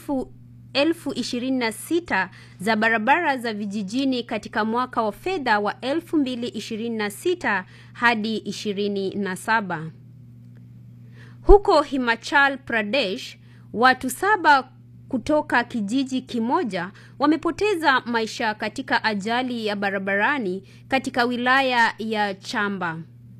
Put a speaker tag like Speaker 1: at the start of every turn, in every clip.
Speaker 1: elfu elfu ishirini na sita za barabara za vijijini katika mwaka wa fedha wa 2026 hadi 27. Huko Himachal Pradesh, watu saba kutoka kijiji kimoja wamepoteza maisha katika ajali ya barabarani katika wilaya ya Chamba.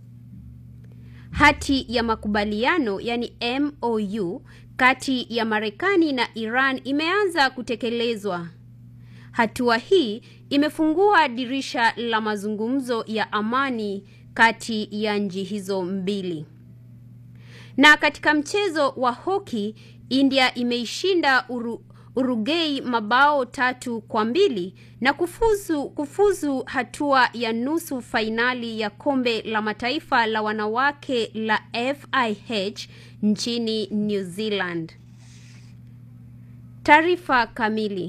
Speaker 1: Hati ya makubaliano yani MOU kati ya Marekani na Iran imeanza kutekelezwa. Hatua hii imefungua dirisha la mazungumzo ya amani kati ya nchi hizo mbili. Na katika mchezo wa hoki, India imeishinda Uru, Uruguay mabao tatu kwa mbili na kufuzu, kufuzu hatua ya nusu fainali ya kombe la mataifa la wanawake la FIH nchini New Zealand. Taarifa kamili.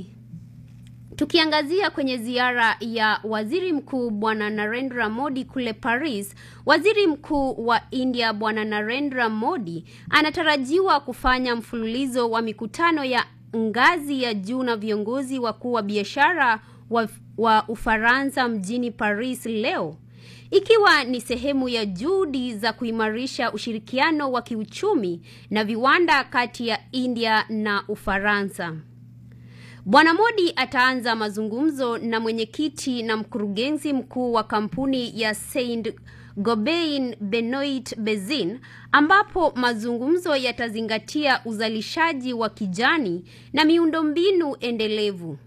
Speaker 1: Tukiangazia kwenye ziara ya Waziri Mkuu Bwana Narendra Modi kule Paris, Waziri Mkuu wa India Bwana Narendra Modi anatarajiwa kufanya mfululizo wa mikutano ya ngazi ya juu na viongozi wakuu wa biashara wa, wa Ufaransa mjini Paris leo ikiwa ni sehemu ya juhudi za kuimarisha ushirikiano wa kiuchumi na viwanda kati ya India na Ufaransa. Bwana Modi ataanza mazungumzo na mwenyekiti na mkurugenzi mkuu wa kampuni ya Saint Gobain Benoit Bezin ambapo mazungumzo yatazingatia uzalishaji wa kijani na miundombinu endelevu.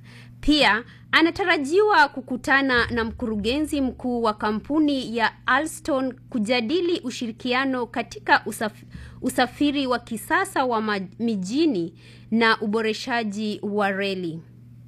Speaker 1: Pia anatarajiwa kukutana na mkurugenzi mkuu wa kampuni ya Alstom kujadili ushirikiano katika usaf usafiri wa kisasa wa mijini na uboreshaji wa reli.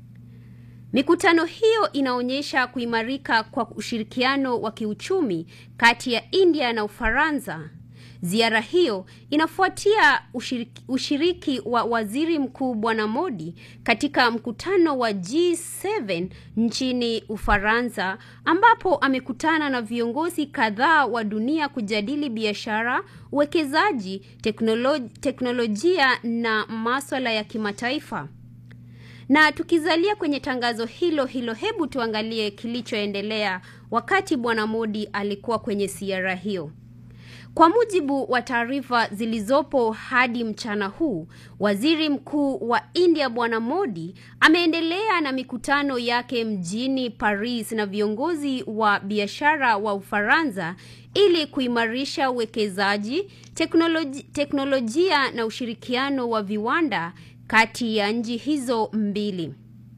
Speaker 1: Mikutano hiyo inaonyesha kuimarika kwa ushirikiano wa kiuchumi kati ya India na Ufaransa. Ziara hiyo inafuatia ushiriki, ushiriki wa Waziri Mkuu Bwana Modi katika mkutano wa G7 nchini Ufaransa ambapo amekutana na viongozi kadhaa wa dunia kujadili biashara, uwekezaji, teknoloji, teknolojia na maswala ya kimataifa. Na tukizalia kwenye tangazo hilo hilo, hebu tuangalie kilichoendelea wakati Bwana Modi alikuwa kwenye ziara hiyo. Kwa mujibu wa taarifa zilizopo hadi mchana huu, Waziri Mkuu wa India Bwana Modi ameendelea na mikutano yake mjini Paris na viongozi wa biashara wa Ufaransa ili kuimarisha uwekezaji, teknoloji, teknolojia na ushirikiano wa viwanda kati ya nchi hizo mbili.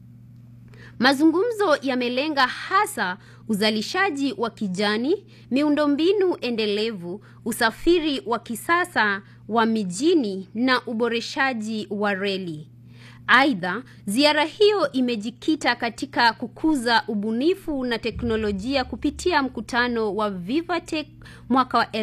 Speaker 1: Mazungumzo yamelenga hasa uzalishaji wa kijani, miundombinu endelevu, usafiri wa kisasa wa mijini na uboreshaji wa reli. Aidha, ziara hiyo imejikita katika kukuza ubunifu na teknolojia kupitia mkutano wa Vivatech mwaka wa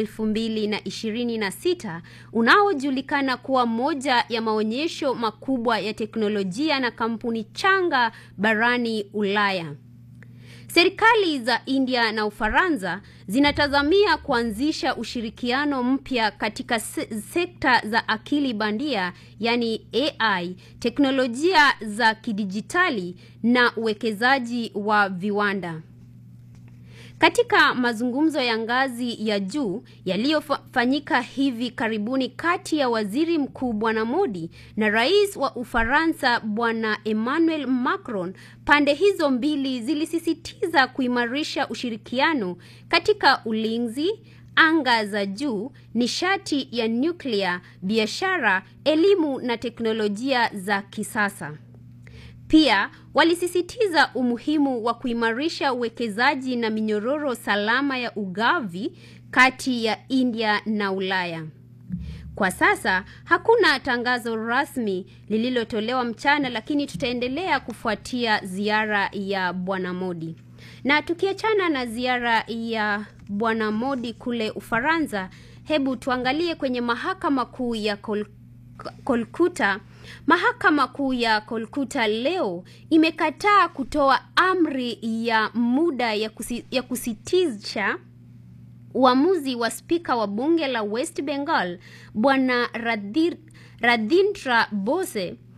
Speaker 1: 2026 unaojulikana kuwa moja ya maonyesho makubwa ya teknolojia na kampuni changa barani Ulaya. Serikali za India na Ufaransa zinatazamia kuanzisha ushirikiano mpya katika se sekta za akili bandia, yani AI, teknolojia za kidijitali na uwekezaji wa viwanda. Katika mazungumzo ya ngazi ya juu yaliyofanyika hivi karibuni kati ya Waziri Mkuu Bwana Modi na Rais wa Ufaransa Bwana Emmanuel Macron, pande hizo mbili zilisisitiza kuimarisha ushirikiano katika ulinzi, anga za juu, nishati ya nyuklia, biashara, elimu na teknolojia za kisasa. Pia walisisitiza umuhimu wa kuimarisha uwekezaji na minyororo salama ya ugavi kati ya India na Ulaya. Kwa sasa hakuna tangazo rasmi lililotolewa mchana, lakini tutaendelea kufuatia ziara ya Bwana Modi. Na tukiachana na ziara ya Bwana Modi kule Ufaransa, hebu tuangalie kwenye mahakama kuu ya Kol Kolkuta. Mahakama kuu ya Kolkuta leo imekataa kutoa amri ya muda ya, kusi, ya kusitisha uamuzi wa spika wa bunge la West Bengal Bwana Radhir, Radhindra Bose